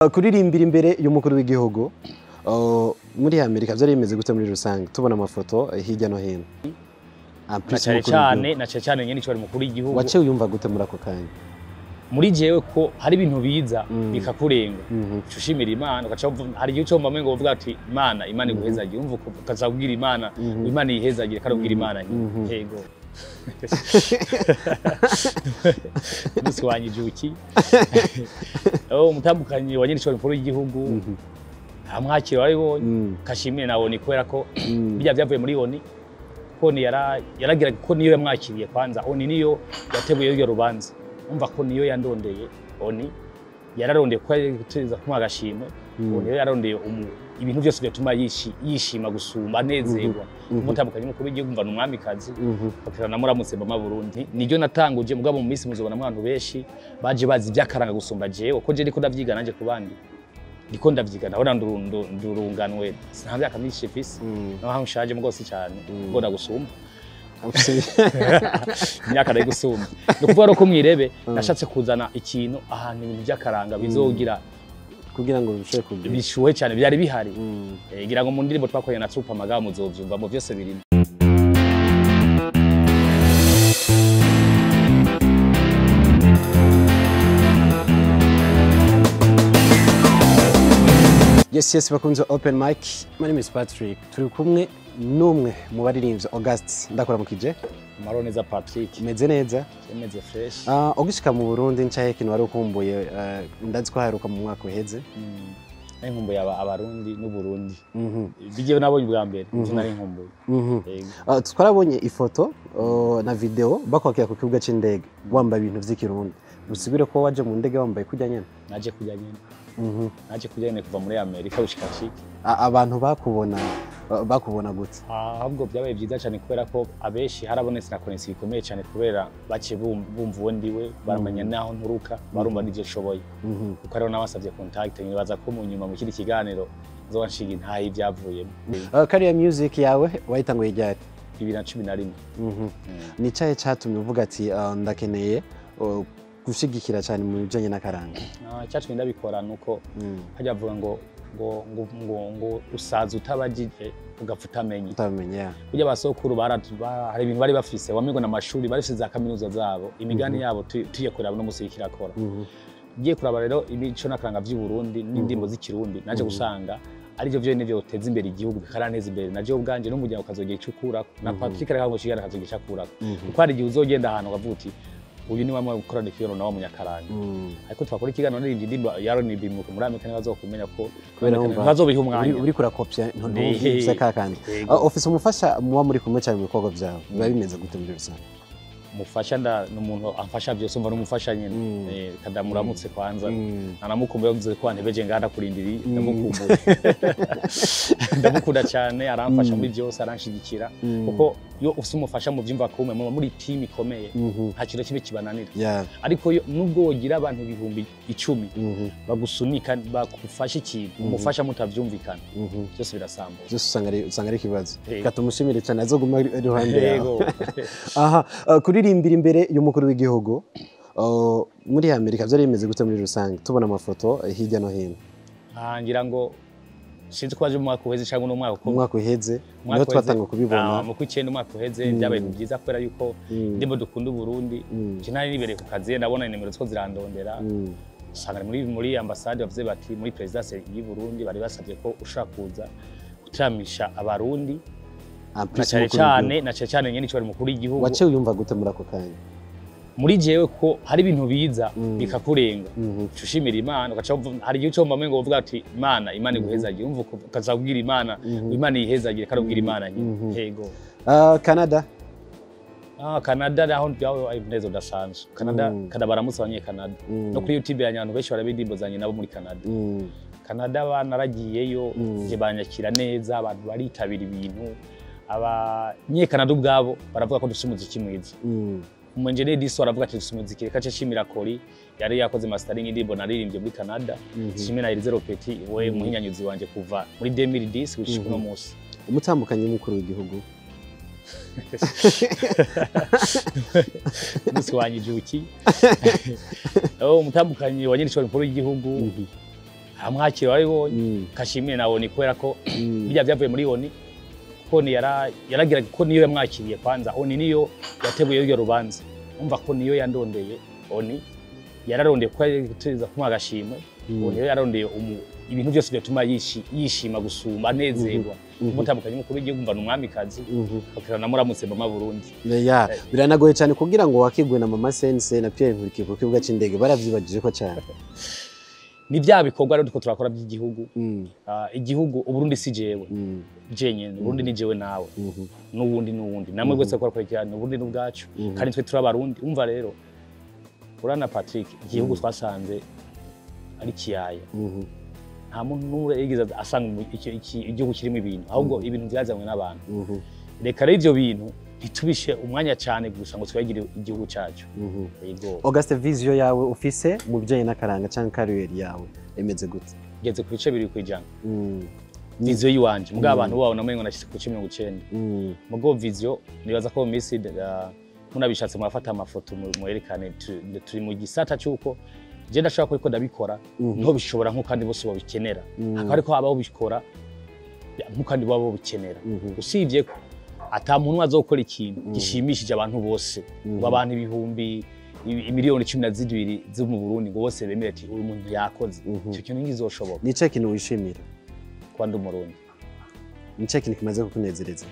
Uh, kuririmbira imbere y'umukuru w'igihugu uh, muri amerika byari bimeze gute muri rusange tubona amafoto eh, hirya no hino En na plus cyane umukuru cyane w'igihugu. na cyane cyane nyine icyo mukuru w'igihugu waciye uyumva gute muri ako kanya muri jewe ko hari ibintu biza Mm. bikakurenga Mhm. uca ushimira imana ugaca wumva- hari igihe ucomba ngo uvuga ati imana imana iguhezagire umva uko- ukaza kubwira imana Mhm. imana yihezagire kandi ubwira imana Mhm. yego umunsi wanyije uki aho umutambukanyi wa nyirishoro mukuru w'igihugu Mhm. amwakira waribonye Mm. kashimire na oni kubera ko Mm. bijya byavuye muri oni ko ni yara yaragira ko niyo yamwakiriye kwanza oni niyo yateguye iryo rubanza umva ko niyo yandondeye oni yararondeye ko yateza kumuha agashimwe Mm. oni niyo yararondeye umu ibintu byose byatuma yishi- yishima gusumba anezerwa Mhm. umutandukanye n'umukuru w'igihugu mva ni umwamikazi Mhm. bakira na muramutse mama Burundi niryo natanguje mugabo mu minsi muzobona abantu benshi baje bazi ibyakaranga gusumba jewe ko je ndiko ndavyiga nanje ku bandi ndiko ndavyiga ndabona ndurundu- ndurunganwe nta myaka myinshi mfise Mm. naho nshaje mugose cyane Mm. mbona gusumba Ufise- imyaka nayo gusumba ni ukuvuga rero ko mwirebe Mm. nashatse kuzana ikintu ahantu ibintu by'akaranga bizogira kugira ngo birusheho kugira bishuhe cyane byari bihari Mm. Eh, ngira ngo mu ndirimbo twakoranye na Trupa Magabo muzovyumva mu byose birimo yes yes bakunze open mic my name is Patrick turi kumwe n'umwe mu baririmbyi August ndakuramukije Maroneza Patrick meze neza yemeze fresh Ah, ugishika mu Burundi ncaye kintu wari ukumbuye eh, ndazi ko haheruka mu mwaka uheze Mm. nari nkumbuye aba- abarundi n'uburundi Mhm. bigiye nabonye ubwa mbere Mhm. ivyo nari nkumbuye Mhm. Yego. Ah, twarabonye ifoto oh, na video bakwakira ku kibuga c'indege wambaye ibintu vy'ikirundi usubire ko waje mu ndege wambaye kujya nyene naje kujya nyine Mhm. naje kujya nyine kuva muri amerika gushika chiki A- abantu bakubona ah, bakubona gute ahubwo byabaye byiza cyane kubera ko abenshi harabonetse na konesi bikomeye cyane kubera baciye bum- bumva uwo ndiwe baramenya naho nturuka barumva n'ivyo nshoboye Mhm. kuko ariho nabasabye contact nibaza ko mu nyuma mu kindi kiganiro nzoba nshinga intahe ibyavuyemo Ah, kariya music yawe wayitanguye ryari bibiri na cumi na rimwe Mhm. Mm. ni cyahe cyatumye uvuga ati ah, ndakeneye oh, gushigikira cyane mu bijanye n'akaranga Ah, icyatumye ndabikora ni uko Mm. hajya bavuga ngo ngo ngo ngo ngo usaza utabagije ugapfa utamenye utabimenya ya burya basokuru bara- ba- hari ibintu bari bafise wamengo n'amashuri bari bafise za kaminuza zabo imigani yabo tu- tuye kuraba no musi kirakora Mhm. ngiye kuraba rero imico n'akaranga vy'i Burundi n'indimbo z'ikirundi naje Mhm. gusanga arivyo vyo nivyo biteza imbere igihugu bikaraneza imbere naje ubwanje n'umuryango ukazogira ico ukurako na Mhm. Patrick reka ngo kigana kazogira ico akurako Mhm. kuko hari igihe uzogenda ahantu ukavuga uti uyu ni wamwe gukorana ikiyono na wa munyakaranga Mm. ariko twakora ikiganiro n'irindi ndimbo yaronibi muri Amerika ntibazokumenya ko Kubera wumva ntibazobiha uri umwanya uri kurakopya Ni- ntuvuze ka kandi Yego. Ah, ofise umufasha muba muri kumwe cyane mu bikorwa byawe biba bimeze gute muri rusange umufasha nda ni umuntu amfasha byose umva n'umufasha nyine Mm. Eh, kadamuramutse kwanza Mm. nanamukumbuye yavuze ko antebeje ngaha ndakurindiriye Mm. ndamukumbuye ndamukunda cyane aramfasha Mm. muri byose aranshigikira Mm. kuko iyo ufite umufasha mu byumva kumwe muba muri timu ikomeye Mhm. nta kintu kibi kibananira ya ariko yo- nubwo wogira abantu ibihumbi icumi Mhm. bagusunika bagufasha ikintu Mhm. umufasha mutavyumvikana Mhm. byose birasambuza byose usanga ari usanga ari ikibazo Yego. katumushimire cyane azoguma ari iruhande yawe yego aha ah, kuririmbira imbere y'umukuru w'igihugu ah, muri amerika byari bimeze gute muri rusange tubona amafoto eh, hirya no hino Ah, ngira ngo sinzi ko waje mu mwaka uheze cyangwa n'umwaka uko umwaka uheze Umwaka niho uheze, twatanga kubibona ah, mu kw'icyenda umwaka uheze Mm. byabaye ibintu byiza kubera yuko Mm. ndimo dukunda uburundi Mm. nje nari nibereye ku kazi ndabona nimero two zirandondera Mm. usanga muri muri ambasade bavuze bati muri perezidansi y'u Burundi bari basabye ko ushobora kuza gutaramisha abarundi Ah, na plus cyane umukuru cyane w'igihugu. na cyane cyane nyine icyo mukuru w'igihugu waciye uyumva gute muri ako kanya muri jewe ko hari ibintu biza Mm. bikakurenga Mhm. uca ushimira imana ugaca wumva- hari igihe ucomba ngo uvuga ati imana imana iguhezagire umva uko- ukaza kubwira imana Mhm. imana yihezagire kandi ubwira imana Mhm. nyine yego Ah, canada Ah, Canada naho byawe ibineza udasanzwe. Canada Mm. kada baramutse abanye Canada. Mm. No kuri YouTube yanyu abantu benshi barabindimbo zanye nabo muri Canada. Mm. Canada banaragiyeyo Mm. je banyakira neza abantu baritabira ibintu. Abanyekanada ubwabo baravuga ko dufite umuziki mwiza. Mm. Umunjeneri diso aravuga ati dufite umuziki reka cishimira Kori yari yakoze mastering indirimbo naririmbye muri Canada. Mhm. Shimira Elize Ropeti we Mm. muhinyanyuzi wanje kuva muri 2010 gushika Mhm. uno munsi. umutambukanyi w'umukuru w'igihugu umunsi wanyije uki aho umutambukanyi wa nyirishoro mukuru w'igihugu Mhm. amwakira warabibonye Mm. kashimire na oni kubera ko Mm. bijya byavuye muri oni ko ni yara yaragira ko niyo yamwakiriye kwanza oni niyo yateguye iryo rubanza umva ko niyo yandondeye oni yararondeye ko yatuza kumuha agashimwe Mm. oni niyo yararondeye umu- ibintu byose byatuma yishi- yishima gusumba anezerwa Mhm. umutandukanye umukuru w'igihugu mva ni umwamikazi Mhm. bakira na muramutse mama Burundi Ya, biranagoye cyane kugira ngo wakigwe na mama sense na Pierre Nkurikiye ku kibuga c'indege baravyibagije ko cyane ni bya bikorwa rero tuko turakora by'igihugu Mm. Ah, igihugu uburundi si jewe Mm. jenyene uburundi ni jewe nawe Mhm. n'uwundi n'uwundi namwe rwose ko rakurikirana uburundi n'ubwacu Mhm. kandi twe turi abarundi umva rero urana Patrick igihugu twasanze ari kiyaya Mhm. nta muntu n'umwe yigeze asanga mu- iki- iki- igihugu kirimo ibintu ahubwo ibintu byazanywe n'abantu Mhm. reka rero ivyo bintu ntitubishe umwanya cyane gusa ngo twegire igihugu cyacu Mhm. yego Auguste vision yawe ufise mu bijanye n'akaranga canke kariyeri yawe emeze gute ngeze ku bice bibiri kwijana Mm. viziyo yiwanje mugabo Mm. abantu babo namengo nashyize ku bice mirongo icenda Mm. mugo viziyo nibaza ko mu minsi uh, munabishatse murafata amafoto mu- mwerekane tu- turi mu gisata cy'uko je ndashobora kuriko ndabikora Mhm. niho bishobora nk'uko kandi bose babikenera Mm. hakaba ariko habaho bikora nk'uko kandi baba babikenera Mhm. usibye ko ata muntu umwe azokora ikintu Mhm. gishimishije abantu bose Mhm. ngo abantu ibihumbi i- imiliyoni cumi na zibiri zo mu Burundi ngo bose bemere ati uyu muntu yakoze Mhm. icyo kintu ntigizoshoboka nice kintu wishimira kuba ndi umurundi nice kintu kimaze kukunezereza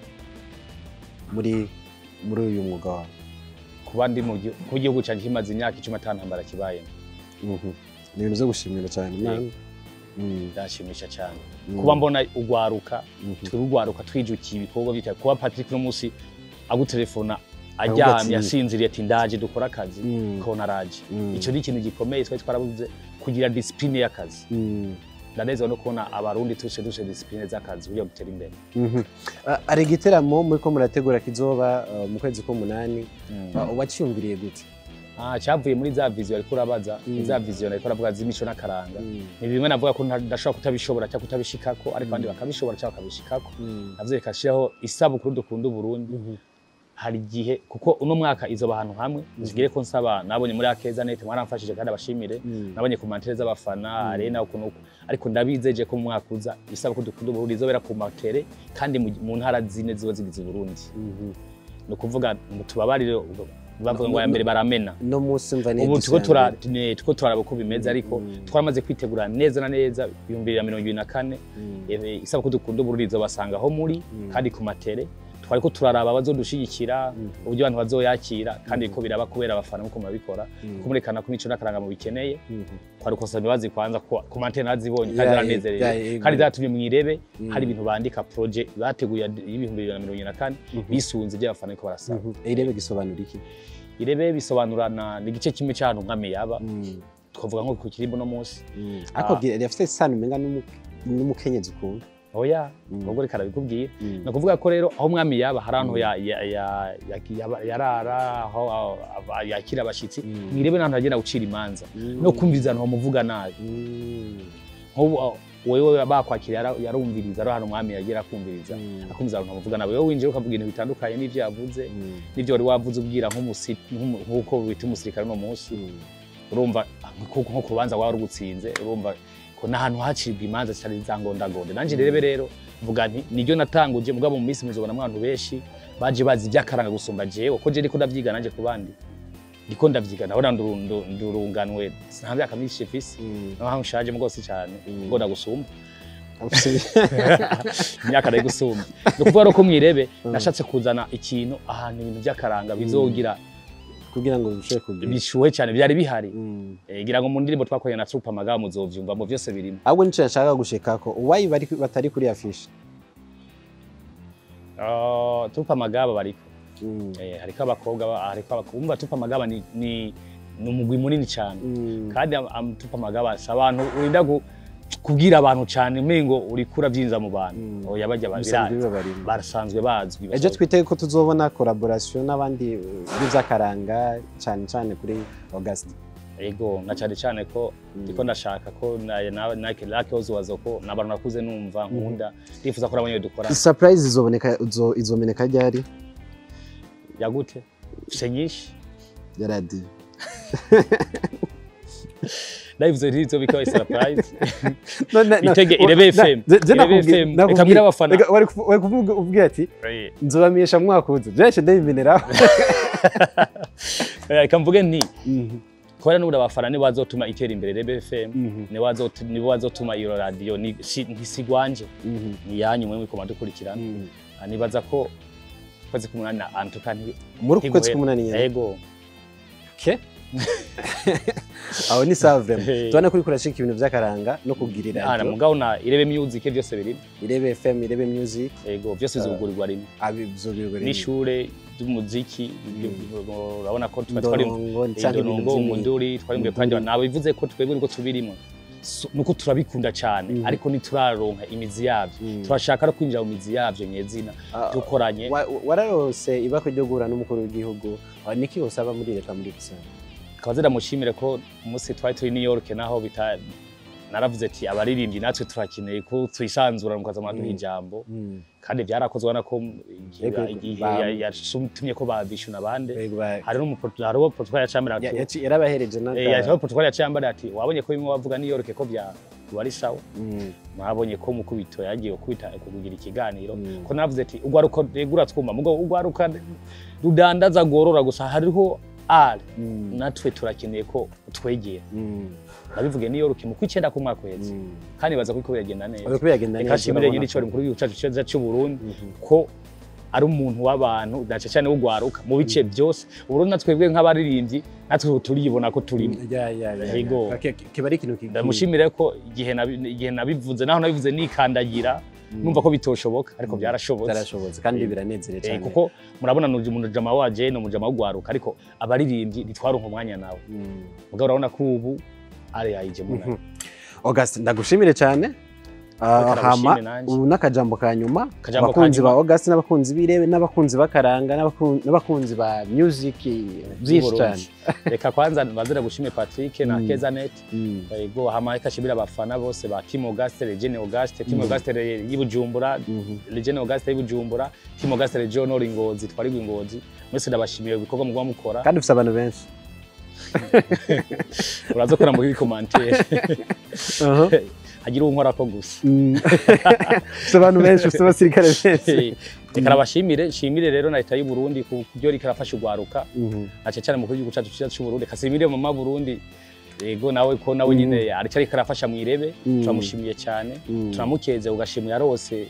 muri muri uyu mwuga wawe kuba ndi mu gihu- kuba igihugu cyanjye kimaze imyaka icumi atantambara kibayemo Mhm. ni ibintu byo gushimira cyane Imana. Yego. Mm. byanshimisha cyane Mm. kuba mbona ugwaruka Mhm. turi ugwaruka twijukiye ibikorwa bitaye kuba Patrick no munsi agutelefona Ahubwo aryamye ati- asinziriye ati ndaje dukora akazi Mm. kona araje Mm. icyo ni ikintu gikomeye twari twarabuze kugira discipline y'akazi Mm. ndanezwa no kubona abarundi tuse duse discipline z'akazi kugira gutera imbere Mhm. Ah, hari igiteramo muri ko murategura kizoba ah, mu kwezi k'umunani Ah, waciyumviriye gute Ah, cyavuye muri za viziyo ariko urabaza Mm. za viziyo ariko uravuga z'imico n'akaranga Mm. ni bimwe navuga ko nta- ndashobora kutabishobora cyangwa kutabishikako ariko abandi bakabishobora cyangwa bakabishikako Mm. navyo reka shiraho isabukuru dukunda uburundi Mhm. hari igihe kuko uno mwaka izoba ahantu hamwe zigire ko nsaba nabonye muri akeza net mwaramfashije kandi abashimire Mm. nabonye ku mantere z'abafana arena ukuntu uku ariko ndabizeje ko mu mwaka uza isabukuru dukunda uburundi izobera ku matere kandi mu- mu ntara zine ziba zigize uburundi Mhm. ni ukuvuga ngo tubabarire bavuga ngo aya mbere baramena no munsi mva ni ubu tuko edition tura ya mbere. ne- tuko turaraba uko bimeze ariko Mm. twaramaze kwitegura neza na neza ibihumbi bibiri na mirongo ibiri na kane Mm. Eh, isabukuru dukunda uburundi izobasanga aho muri Mm. kandi ku matere twariko turaraba abazodushigikira Mhm. uburyo abantu bazoyakira kandi ko biraba kubera abafana nkuko murabikora Mm. kumurekana ko imico n'akaranga mu bikeneye Mhm. twari kusaba imbabazi kwanza ko ku mantene nazibonye Ya, kandi ya, zaranezerewe ya, kandi zatumye mwirebe Mm. hari ibintu bandika projet bateguye y'ibihumbi bibiri na mirongo ibiri na kane Mhm. bisunze iby'abafana ariko barasaba Mhm. irebe gisobanura iki irebe bisobanurana ni igice kimwe cy'ahantu nkame yaba Mm. twavuga nko ku kirimbo no munsi Mm. ariko Ah. gira- rifite isano umenga n'umu- n'umukenyezi ukunda oya Mm. ubwo reka arabikubwiye Mm. ni ukuvuga ko rero aho umwami yaba hari ahantu Mm. ya- ya- ya- ya- yaba- yarara aho aho- aba- yakira abashyitsi Mm. mwirebe n'ahantu hagenda gucira imanza Mm. no kumviriza abantu bamuvuga nabi Mm. nk'ubu aho- wewe bakwakira yara- yarumviriza ari ahantu umwami yagira akumviriza Mm. akumviriza abantu bamuvuga nabi wowe winjira ukavuga ibintu bitandukanye n'ibyo yavuze Mm. n'ibyo wari wavuze ubwira nk'umusi- nk'umu- nk'uko wita umusirikare uno munsi Mm. urumva nko nko ku rubanza waba rugutsinze urumva ko n'ahantu hacibwa imanza zitari za ngondagonde nanjye rero rero mvuga nti niryo natanguje mugabo mu minsi muzobona abantu benshi baje bazi iby'akaranga gusumba jewe ko je ndiko ndavyiga nanjye ku bandi ndiko ndavyiga ndabona ndu- ndu- ndurunganwe nta myaka myinshi mfise Mm. naho nshaje mu rwose cyane Mm. ngo ndagusumba Ufise- imyaka nayo gusumba ni ukuvuga rero ko mwirebe Mm. nashatse kuzana ikintu ahantu ibintu by'akaranga bizogira kugira ngo bishobore kugira bishuhe cyane byari bihari Mm. Eh, ngira ngo mu ndirimbo twakoreye na Trupa Magabo muzovyumva mu byose birimo ahubwo nicyo nashaka gushikako uwayi bari batari kuri afishe Ah, Trupa Magabo bariko Mm. Eh, hariko abakobwa ba- hariko abakobwa umva Trupa Magabo ni ni ni umugwi munini cyane Mm. kandi am- am- Trupa Magabo si abantu urinda gu- kubwira abantu cyane umengo uriko urabyinza mu bantu Mm. oya bajya Bisanzwe babirazi biba barimo. barasanzwe bazwi ejo twitege ko tuzobona collaboration n'abandi b'ivy'akaranga cyane cyane kuri August ego na cyane cyane ko Mm. ndiko ndashaka ko na na Nike Lake Ozuwazo ko nabantu nakuze numva nkunda ndifuza ko nabonye dukora surprise izoboneka izo- izomeneka ryari yagute se nyinshi ya radio ndabivuze ntizo bikaba surprise No, na- na- Bitege wa- Irebe na- FM. je- je Irebe nakubwiye- FM. nakubwiye- Reka mbwire abafana. reka wari kuvu- wari kuvuga ubwira ati nzobamisha mu mwaka uza byinshi ndabimeneraho reka mvuge nti Mhm, kubera n'ubundi abafana nibo bazotuma itera imbere Rebe FM mhm, nibo bazot- nibo bazotuma iyo radiyo ni- si- ntisigwanje mhm, ni yanyu mwe mukoma dukurikirana mhm. nibaza ko kwezi k'umunani na antuka nti muri uku kwezi ntiguhera. k'umunani nyine yego Okay. aho ni sawa vraiment Hey. tubona kuri kurashika ibintu by'akaranga no kugira ana radio mugabo na irebe music byose biri irebe fm irebe music yego byose bizugurirwa rimwe abizobirwe n'ishure ry'umuziki urabona ko tuba twari ndongo cyangwa ibintu indongo by'imyuga umunduri twari mu Umunduri. kandi nabivuze ko twebwe niko tubirimo So, nuko turabikunda cyane Mhm. ariko ntituraronka imizi yabyo Mm. turashaka no kwinjira mu mizi yabyo nyezina Ah, dukoranye wa- wararose ibako ryo guhura n'umukuru w'igihugu Ah, niki usaba muri leta muri rusange tukaba ziramushimire ko umunsi twari turi New York naho bita naravuze ati abaririmbyi natwe turakeneye ko twisanzura mukaza muraduha Mm. ijambo Mm. kandi byarakozwe ubona ko igihe Yego, igihe ba- ya- yatumye ko babishuna abandi Yego, ba- hari n'umupoto hariho protocol yacambira ya- ati yaci- yarabahereje n'aka- Eh, hariho protocol yacambira ati wabonye ko bimwe bavuga New York ko bya wari sawa Mm, mwabonye ko mukubito yagiye kubita kugira ikiganiro Mm. ko navuze ati ugwaruka regura twumva mugo ugwaruka rudandaza gorora gusa hariho ari mm, natwe turakeneye ko twegera mm, nabivuge New York mu kwicenda ku mwaka uheze mm. kandi baza ko biragenda neza Uriko biragenda reka neza, nshimire urabona nyine ko- cyo mukuru w'igihugu cyacu cyiza cy'u Burundi Mhm. ko ari umuntu w'abantu dace cyane w'ugwaruka mu bice byose uburundi natwebwe nk'abaririmbyi natwe turibona ko turimo Ya, ya, ya, ya. Yego. Ki- ki- kiba ari ikintu ki- ndamushimire ko igihe nabi- igihe nabivuze naho nabivuze nikandagira numva ko bitoshoboka ariko Mm. byarashobotse byarashobotse kandi Eh, biranezere Eh, cyane kuko murabona ni umujama wa Jane umujama w'ugwaruka ariko abaririmbyi ntitwaronka umwanya nawe Mm. mugabo urabona ko ubu ari yayije muna Mhm. Augustin ndagushimire cyane Ah, Reka hama ndagushime nanjye. ubu n'akajambo ka nyuma Akajambo ka abakunzi ba nyuma. Augustin n'abakunzi b'irebe n'abakunzi b'akaranga n'abakun- n'abakunzi ba music byinshi cyane reka kwanza bazira gushime Patrick na Mm. Kezanet Mm. yego hama reka shimira abafana bose ba Team Auguste Regine Auguste Team Mm. Auguste y'Ibujumbura Mhm. Regine Auguste y'Ibujumbura Team Auguste Region Nord Ngozi twari Ngozi mwese ndabashimiye ibikorwa mugwa mukora kandi ufite abantu benshi uraza kora muri commentaire Aha. hagira unkora ko gusa Mm. ufite abantu benshi ufite abasirikare benshi reka nabashimire shimire rero na leta y'u Burundi ku byo rika rafasha ugwaruka Mhm. aca cyane mu gihugu cyacu cyiza cy'u Burundi kasimire mama Burundi yego nawe ko nawe Mm. nyine ari cyari karafasha mu irebe Mm. turamushimiye cyane Mm. turamukeze ugashimira rose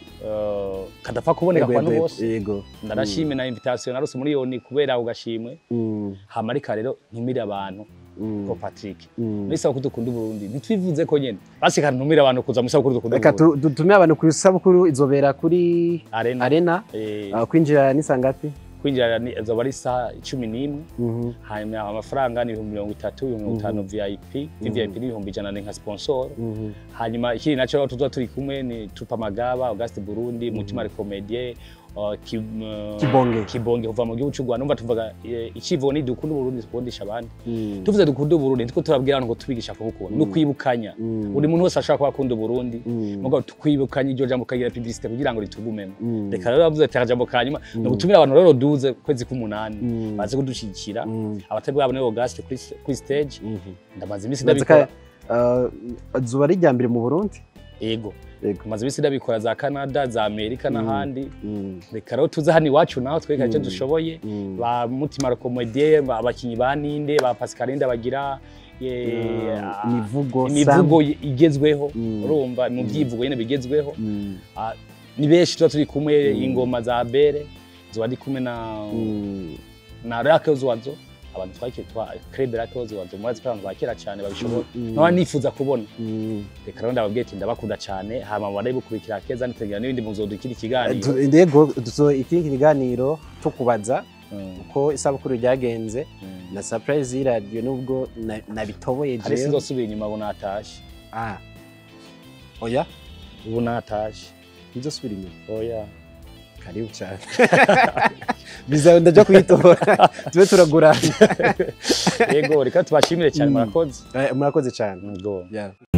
uh, kadapfa kuboneka Yego, kwa yego, bose yego ndarashime na invitation narose muri yoni kubera ugashimwe Mm. hamarika rero ntumire abantu Mm. ko Patrick Mm. muri sabukuru dukunda Burundi ntitwivuze ko nyene basika ntumire abantu kuza muri sabukuru dukunda reka Burundi tu- dutume abantu ku isabukuru izobera kuri arena arena eh, Ah, kwinjira ni sangapi kwinjira ni azoba ari saa cumi n'imwe Mhm. hanyuma amafaranga ni ibihumbi mirongo itatu ibihumbi mirongo itanu vip vvip ni ibihumbi ijana ni nka sponsor Mhm. hanyuma ikindi nacyo rero tuzoba turi kumwe ni tupa magaba auguste burundi mutima recomedie uh, ki, uh, Kibonge. kibonge kuva mu gihugu cy'u rwanda numva tuvuga eh, ikivo ni dukunda uburundi dukundisha abandi Mm. tuvuze dukunda uburundi nitwo turabwira abantu ngo tubigisha kubukunda no kwibukanya Mm. buri muntu wese ashobora kuba akunda uburundi Mm. mugabo tukwibukanya iryo jambo ukagira publicité kugira ngo ritugumemo Mm. reka rero bavuze ati akajambo ka nyuma ni ugutumira abantu rero duze kwezi k'umunani Mm. baze kudushyigikira Mm. abatari bwabo nibo gaste kuri kuri stage Mhm. ndamaze iminsi Ndazi ndabikora ka- ah, zuba ari irya mbere mu burundi yego Yego. maze iminsi ndabikora za canada za amerika n'ahandi Mm. reka rero tuze hano iwacu naho tweka icyo Mm. dushoboye Mm. ba mutima rekomediye abakinnyi ba ninde ba pascaline bagira eh, Ah, ah, imivugo imivugo igezweho Mm. urumva mu byivugo nyine bigezweho Mm. Ah, ni benshi tuba turi kumwe Mm. ingoma za bere zuba ndi kumwe na Mm. na rake wazo abantu twakiri twa crebe rake wazo murazi ko abantu ba kera cyane babishobora Mm. nkaba nifuza kubona Mm. reka rero ndababwiye ati ndabakunda cyane hama mubare bukurikira keza nitegera n'ibindi muzodukira ikiganiro Tu- Ndego duso iki kiganiro tukubaza Mm, uko isabukuru ryagenze mm. na surprise y'iradiyo nubwo na- nabitoboye hari jewe sinzosubira inyuma ubu natashe ah oya ubu natashe ntizosubira inyuma oya karibu cyane bizawe ndaja kuyitora tube turagurana yego reka tubashimire cyane Mm. murakoze Eh, murakoze cyane Ngo. Yeah.